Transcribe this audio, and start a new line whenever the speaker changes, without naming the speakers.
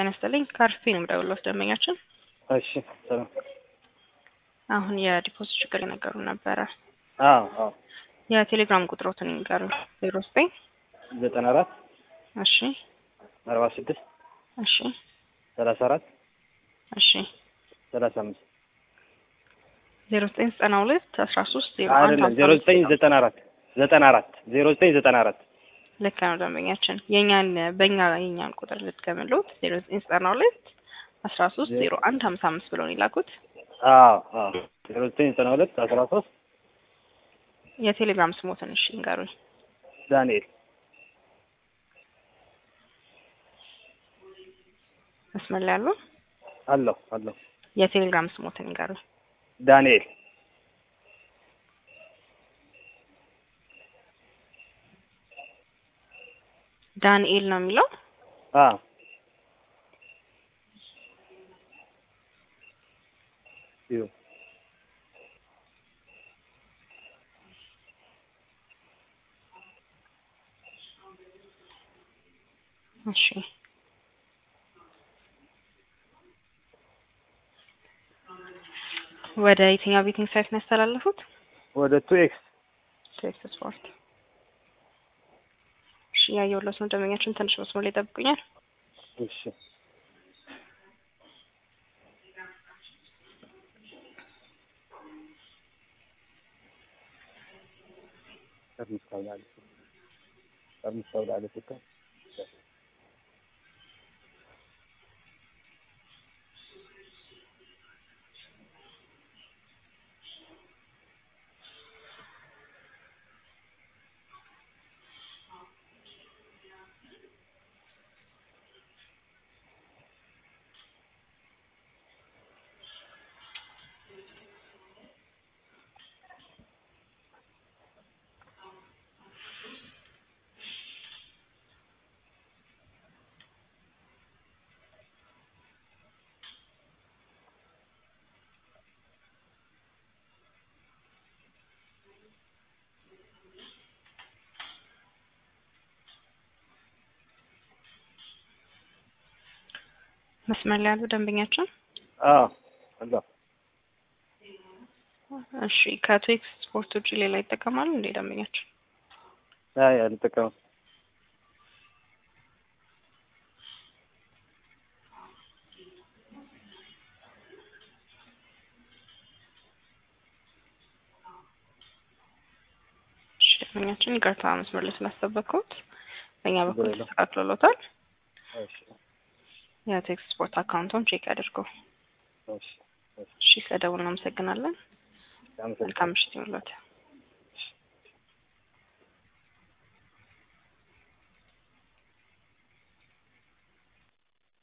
ጤና ይስጥልኝ ካርፌ ነው የምደውልልዎት ደንበኛችን
እሺ ሰላም።
አሁን የዲፖዚት ችግር የነገሩ ነበረ።
አዎ አዎ
የቴሌግራም ቁጥሮትን ይንገሩ። ዜሮ ዘጠኝ
ዘጠና አራት
እሺ
አርባ ስድስት
እሺ
ሰላሳ አራት
እሺ
ሰላሳ አምስት
ዜሮ ዘጠኝ ዘጠና ሁለት አስራ ሶስት ዜሮ አንድ
አይደለም
ሀምሳ
ዜሮ
አምስት
ዘጠኝ ዘጠና አራት ዘጠና አራት ዜሮ ዘጠኝ ዘጠና አራት
ልክ ነው ደንበኛችን። የኛን በእኛ የኛን ቁጥር ልትገምሉት ዜሮ ዘጠኝ ዘጠና ሁለት አስራ ሶስት ዜሮ አንድ ሀምሳ አምስት ብሎ ነው የላኩት።
አዎ አዎ ዜሮ ዘጠኝ ዘጠና ሁለት አስራ ሶስት
የቴሌግራም ስሞትን እሺ ይንገሩኝ።
ዳንኤል
መስመር ላይ ያሉ
አለሁ አለሁ
የቴሌግራም ስሞትን ይንገሩኝ።
ዳንኤል
ዳንኤል ነው የሚለው
አዎ ይኸው
እሺ ወደ የትኛው ቤቲንግ ሳይት ነው ያስተላለፉት?
ወደ ቱ ኤክስ
ቴክስ ስፖርት። እሺ ያየሁለት ነው ደንበኛችን። ትንሽ መስመር ላይ ይጠብቁኛል።
እሺ ጠርሙስ ታውላለች ጠርሙስ ታውላለች እኮ
መስመር ላይ ያሉ ደንበኛችን።
አዎ አለሁ
እሺ ከቴክስ ስፖርት ውጭ ሌላ ይጠቀማሉ እንዴ ደንበኛችን?
አይ አልጠቀምም
እሺ ደንበኛችን ይቅርታ መስመር ላይ ስላስጠበቅኩት በእኛ በኩል
ችግር የለውም።
ተስተካክሎሎታል።
እሺ
የቴክስ ስፖርት አካውንቶን ቼክ ያድርጉ።
እሺ እሺ
እሺ ስለደውል እናመሰግናለን።
አመሰግናለሁ
መልካም ምሽት ይሁንልዎት።